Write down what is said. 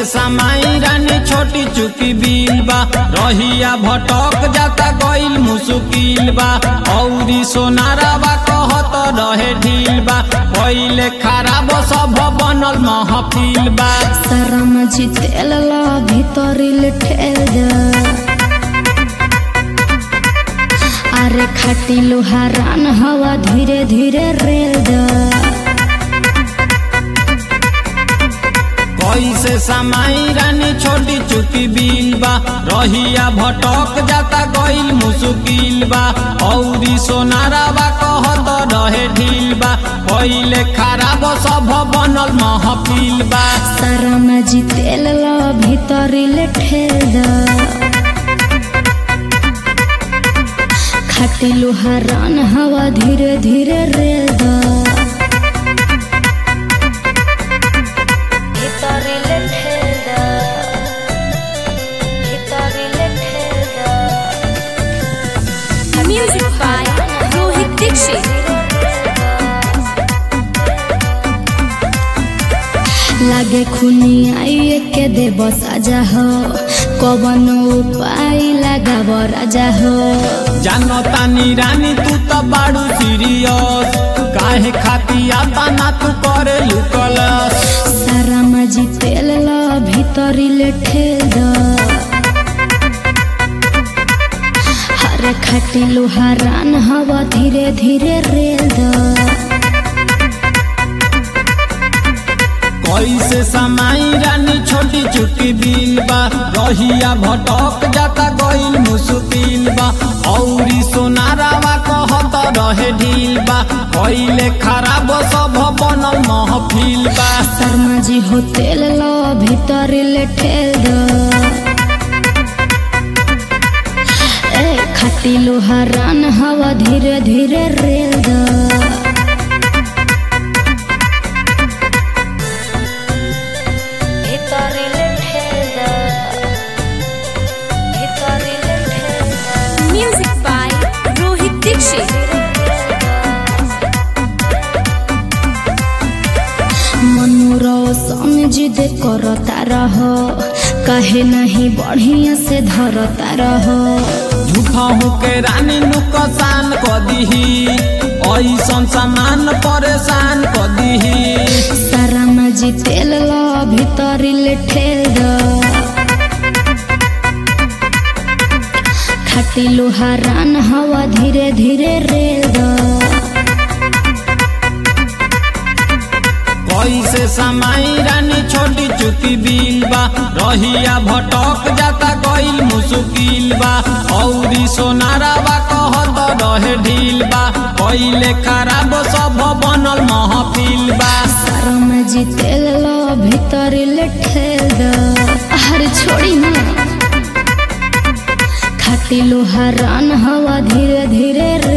समाई रानी छोटी चुकी बिल बा रहिया भटक जाता गइल मुसुकिल बा औरी सोनारा बा कहत रहे ढील बा पहिले खराब सब बनल महफिल बा शरम जितेल ला भीतरिल ठेल द अरे खाटी लोहा रान हवा धीरे धीरे रेल द कैसे समाई रानी छोटी चुकी बिल बा रहिया भटक जाता गइल मुसुकिल बा औरी सोनारा बा कहत रहे ढील बा पहिले खराब सब बनल महफिल बा शरम जितेल ला भीतरिल ठेल द खाटी लोहा रान हवा धीरे धीरे रेल द भीतरिल ठेल द भीतरिल ठेल द Music by Rohit Dixit. लागे खुनी आइए के दे बस आजा हो कवन उपाय लगाब राजा हो जानतानी रानी तू त बाड़ू सीरियस काहे खाती आता ना तू करे लुकलस सारा मजी तेल ला भीतरिल ठेल द हरे खाटी लोहा रान हवा धीरे धीरे रेल द कैसे समाई रानी छोटी चुकी बिल बा रहिया भटक जाता गइल मुश्किल बा औरी सोनारा बा कहत रहे ढील बा पहिले खराब सब बनल महफिल बा शर्मा जी हो तेल ला भीतरिल ठेल द ए खाटी लोहा रान हवा धीरे धीरे रेल द भीतरिल ठेल द भीतरिल ठेल द Music by Rohit Dixit. मनोरसन जिद करता रह कहे नहीं बढ़िया से धरता रह झूठा होके रानी नुकसान क दीही ऐसन सामान परेशान क दीही सारा मजी तेल ला भीतरिल ठेल द खाटी लोहा रान हवा धीरे धीरे रेल द कैसे समाई रानी छोटी चुकी बिल बा रहिया भटक जाता गइल मुश्किल बा औरी सोनारा बा कहत रहे ढील बा पहिले खराब सब बनल महफिल बा सारा मजी तेल ला भीतरिल ठेल द हर छोड़ी ना खाटी लोहा रान हवा धीरे धीरे